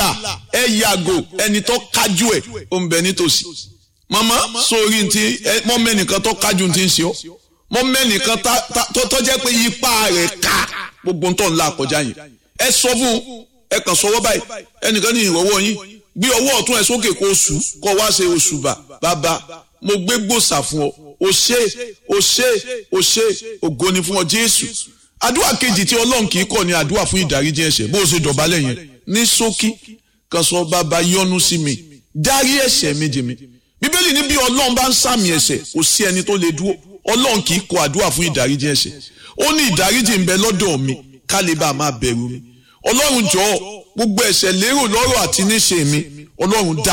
là ẹ yàgò ẹni tó kájú ẹ̀ ó ń bẹ nítòsí màmá sórí ti mọ́ mẹ́nìkan tó kájú ti ń ṣe ọ́ mọ́ mẹ́nìkan tó jẹ́ pé ipa rẹ̀ ká gbogbo ń tọ́ ńlá kọjá yẹn ẹ sọ fún ẹ kàn sọwọ́ báyìí ẹnìkan ní ìrọ̀wọ́ yín gbé ọwọ́ ọ̀tún ẹ sókè kó oṣù kó wá ṣe oṣù bà bàbá mo gbé gbòòsà fún ọ o ṣé o ṣé o ṣé ògo ni fún ọ Jésù àdúrà kejì tí Ọlọ́run kì í kọ̀ ní àdúrà fún ìdáríjì ẹ̀ṣẹ̀ bó o ṣe dọ̀bálẹ̀ yẹn ní ṣókí kan sọ bàbá yọ́nú sí mi dárí ẹ̀ṣẹ̀ mi jì mí bíbélì ní bí Ọlọ́run bá ń sàmì ẹ̀ṣẹ̀ kò sí ẹni tó lè dúró Ọlọ́run kì í kọ̀ àdúrà fún ìdáríjì ẹ̀ṣẹ̀ ó ní ìdáríjì ń bẹ lọ́dọ̀ mi ká lè bá a máa bẹ̀rù mi Ọlọ́run jọ̀ọ́ gbogbo ẹ̀ṣẹ̀ lérò lọ́rọ̀ àti níṣe mi Ọlọ́run dá